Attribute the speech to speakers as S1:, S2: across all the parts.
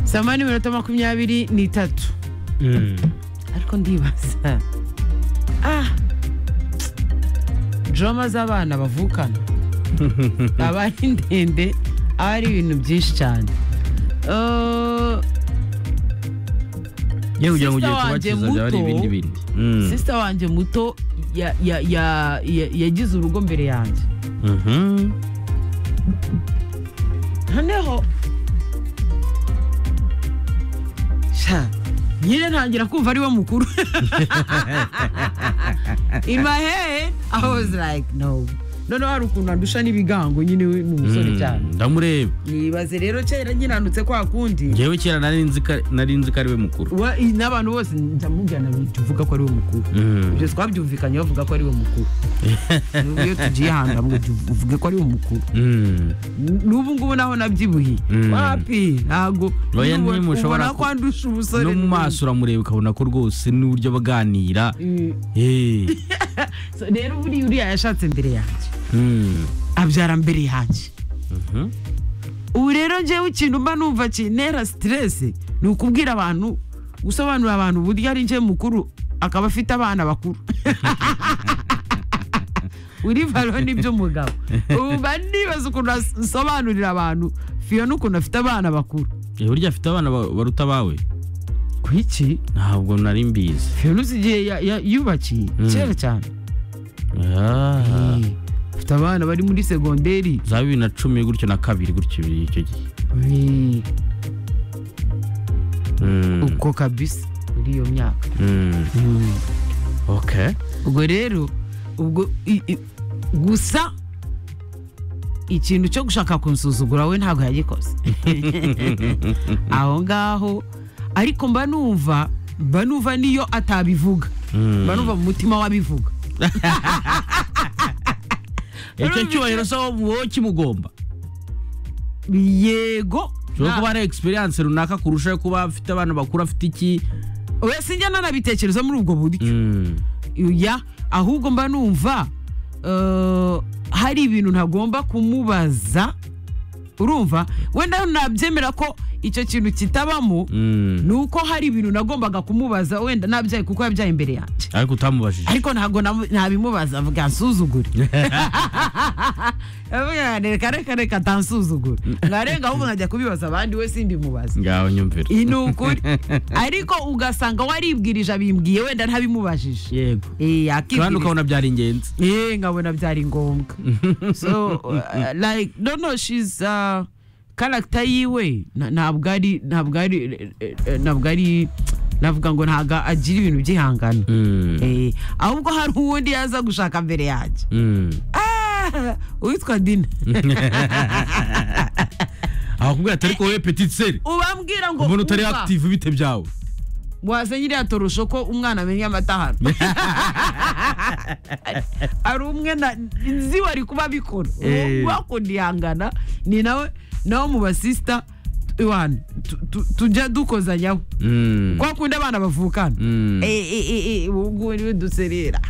S1: saa moya n'iminota makumyabiri n'itatu ariko ndibaza ah joroma z'abana bavukana aba ari ndende aba ari ibintu byinshi cyane Eh,
S2: yewe ugira ngo ugiye
S1: Sister wanjye
S2: kubakiza byaba ari
S1: muto.
S2: ibindi bindi Mm.
S1: sisita wanjye muto ya- ya- ya- ya- yagize urugo mbere yanjye
S2: Mhm.
S1: noneho sha nyine ntangira kumva ari we mukuru in my head i was like no noneho hari ukuntu andusha n'ibigango nyine we ni umusore
S2: Mm.
S1: cyane
S2: ndamureba
S1: nibaze rero kera nyiranutse kwa kundi
S2: ngewe kera nari nzi ko- nari nzi ko ari we mukuru
S1: wa- i- n'abantu bose ndamubwirana tuvuga ko ari we mukuru
S2: Mm.
S1: ibyo twabyumvikanye bavuga ko ari we mukuru N'ubu iyo tugiye ahantu hamwe tuv- uvuge ko ari we mukuru
S2: Mm.
S1: n'ubu ngubu naho nabyibuhiye
S2: Mm.
S1: wapi ntabwo
S2: Oya,
S1: Ubona-
S2: ntimushobora
S1: ubona
S2: ku-
S1: ko andusha umusore
S2: no mu maso uramureba ukabona ko rwose n'uburyo baganira
S1: Mm.
S2: Eh.
S1: So, rero buriya uriya yashatse mbere yanjye
S2: Mm.
S1: abyara mbere yanjye
S2: Mhm.
S1: ubu rero njyewe ikintu mba numva kintera siteresi ni ukubwira abantu gusobanurira abantu uburyo ari njye mukuru akaba afite abana bakuru uri varo nibyo mugabo ubu mba nibaza ukuntu asobanurira abantu fiyo n'ukuntu afite abana bakuru
S2: Eh, burya afite abana ba- baruta abawe
S1: ku iki
S2: ntabwo nari mbizi
S1: fiyo igihe ya- ya- yubakiye
S2: Mm.
S1: kera cyane
S2: Ah.
S1: Eh, afite abana bari muri segonderi
S2: za bibiri na cumi gutyo na kabiri gutyo icyo gihe
S1: Eh,
S2: Mm.
S1: ubwo kabisa muri iyo myaka
S2: Mm. okay
S1: ubwo rero ubwo i- i- gusa ikintu cyo gushaka kunsuzugura we ntabwo yagikoze aho ngaho ariko mba numva mba numva niyo atabivuga
S2: Mm.
S1: mba numva mu mutima w'abivuga
S2: icyo
S1: Urumva
S2: cyubahiro se wowe kimugomba
S1: yego
S2: ushobora kuba hari experience runaka kurusha yo kuba afite abantu bakuru afite iki
S1: we sinjya nanabitekereza muri ubwo buryo ya ahubwo mba numva eh, hari ibintu ntagomba kumubaza urumva wenda nabyemera ko icyo kintu kitabamo ni uko hari ibintu nagombaga kumubaza wenda nabyaye kuko yabyaye imbere yanjye
S2: ariko utamubajije
S1: ariko ntabwo namu- ntabimubaza avuga nsuzugure avuga reka reka reka atansuzugure mwarenga ahubwo nkajya kubibaza abandi we simbimubaza
S2: ngaho nyumvira
S1: iyi ni ukuri ariko ugasanga waribwirije abimbwiye wenda ntabimubajije
S2: yego
S1: Eh,
S2: kandi
S1: akibwiriza
S2: ukabona byari ingenzi
S1: eh nkabona byari ngombwa so uh, like no no she's uh, character yiwe na- ntabwo ari ntabwo ari eh, eh, ntabwo ari navuga ngo ntabwo agira ibintu by'ihangano eh ahubwo hari uwundi yaza gushaka mbere yanjye Ah, uwitwa dina
S2: akubwira atari ko wowe petit seri
S1: ubambwira ngo
S2: umuntu utari
S1: umva.
S2: active bite byawe
S1: waza nyiri yatorosho ko umwana amenya amata hano hari umwe na nzi wari kuba abikora
S2: Eh.
S1: wakunda ihangana ni nawe nawe mu basisita iwana tu- tu- tujya dukozanyaho kwa kundi abana bavukana Eh, eh, eh, eh, ubu ngubu niwe duserera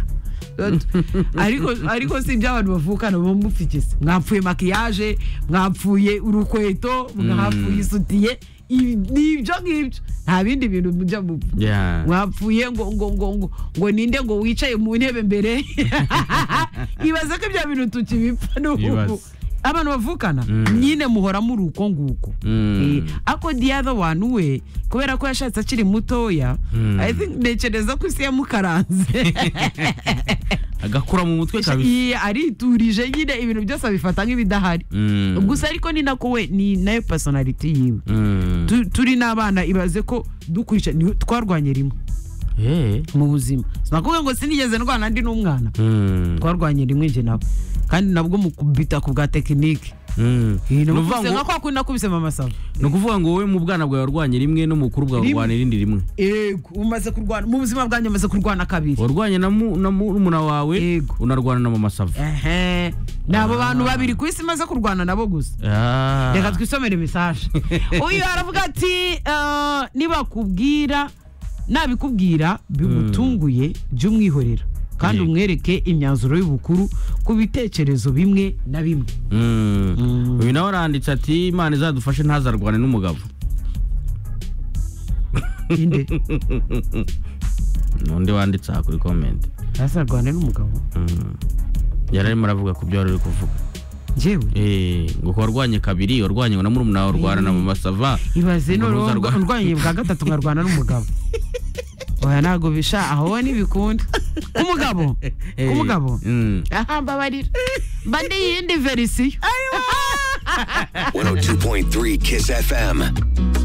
S1: ariko ariko si ibyo abantu bavukana muba mufigise mwapfuye makiyaje mwapfuye urukweto mwapfuye isutiye ibi- ni ibyo ngibyo nta bindi bintu mujya mupfa mwapfuye ngo ngo ngo ngo ngo ninde ngo wicaye mu ntebe mbere ibaze ko ibyo bintu tukibipfa n'ubu
S2: Ibaze.
S1: abantu bavukana
S2: Mm.
S1: nyine muhora muri uko nguko Eh, ariko the other one we kubera ko yashatse akiri mutoya
S2: Mm.
S1: i think ntekereza ko isi yamukaranze
S2: agakura mu mutwe kabisa
S1: Iya, ariturije nyine ibintu byose abifata nk'ibidahari
S2: Mm.
S1: gusa ariko ni nako we ni nayo personality yiwe
S2: Mm.
S1: Tu- turi n'abana ibaze ko dukurikira ni- twarwanye rimwe
S2: Eh.
S1: mu buzima sinakuvuga ngo sinigeze ndwana ndi n'umwana
S2: Mm.
S1: twarwanye rimwe nje nawe kandi nabwo mukubita ku bwa tekinike
S2: Mm.
S1: Eh,
S2: Ni ukuvuga
S1: nakubise
S2: ngo-
S1: nka kwa kundi nakubise mama sawa
S2: ni ukuvuga ngo wowe mu bwana bwawe warwanye rimwe no mu bukuru bwawe
S1: Rimwe.
S2: warwanye irindi rimwe
S1: yego umaze kurwana mu buzima bwanjye umaze kurwana kabiri
S2: warwanye na mu- na murumuna wawe
S1: Yego.
S2: unarwana na mama sava
S1: ehe ni abo bantu babiri ku isi maze kurwana nabo gusa reka twisomere mesaje uyu aravuga ati eh, nibakubwira nabikubwira bigutunguye jya umwihorera kandi
S2: Yego.
S1: umwereke imyanzuro y'ubukuru ku bitekerezo bimwe na bimwe
S2: Mm. uyu nawe aranditse ati imana izadufashe ntazarwane n'umugabo
S1: inde
S2: undi wanditse aha kuri komenti
S1: hasi arwane n'umugabo
S2: yari arimo aravuga ku byo wari uri kuvuga
S1: njyewe
S2: Eh, ngo uko warwanye kabiri warwanye ngo na murumuna wawe urwarana mu masava
S1: ibaze
S2: Ngo
S1: noneho
S2: ntuzarwa-
S1: urwanye bwa gatatu nkarwana n'umugabo oya ntabwo bisha aho we ntibikunda k'umugabo
S2: Eh,
S1: k'umugabo
S2: mm.
S1: aha mbabarira mba n'iyindi verisiyo
S3: 102.3 Kiss FM.